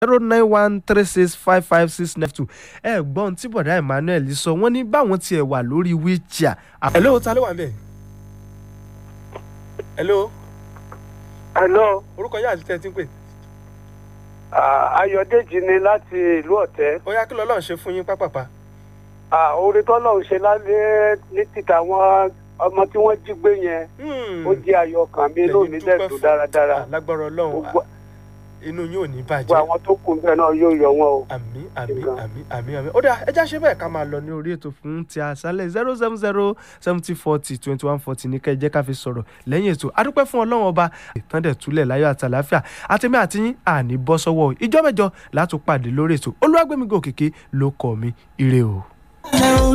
zero nine one three six five five six nine two ẹ gbọ́n tí bọ̀dá Emmanuel sọ wọ́n ní báwọn tiẹ̀ wà lórí wheelchair. hello ta ló wà ń bẹ̀? hello hello orúkọ yín àti tẹ́tí ń pè. ah, ayọ̀dèjì ni láti ìlú ọ̀tẹ́ ó yá kí lọ́lọ́run ṣe fún yín pápápá. Ah, orí tọ́lọ̀ ń ṣe lálẹ́ ní títà àwọn ọmọ tí wọ́n jí gbé yẹn Hmm. ó jẹ́ ayọ̀ kan mi Lẹ́yìn lónìí dúpẹ́ dẹ̀dùn fún- dáradára Ah, lágbára ọlọ́run gbogbo ah, inú yín ò ní gbogbo bàjẹ́. àwọn tó kù bẹ́ẹ̀ náà yóò yọ wọn o. àmì àmì Nǹkan. àmì àmì àmì ó dà ẹja ṣe bẹ́ẹ̀ ká máa lọ ní orí ètò fún ti àṣálẹ̀ zero seven zero seventy forty twenty one forty ní kẹ́ ẹ jẹ́ ká fi sọ̀rọ̀ lẹ́yìn ètò adúpẹ́ fún ọlọ́run ọba ìtàndẹ̀ túlẹ̀ láyọ̀ àti àlàáfíà àtẹ̀mí àti yín àní bọ́ sọ́wọ́ ìjọ́ mẹ́jọ látún pàdé lórí ètò olúwàgbẹ́mígò kìkì ló kọ́ mi ire o.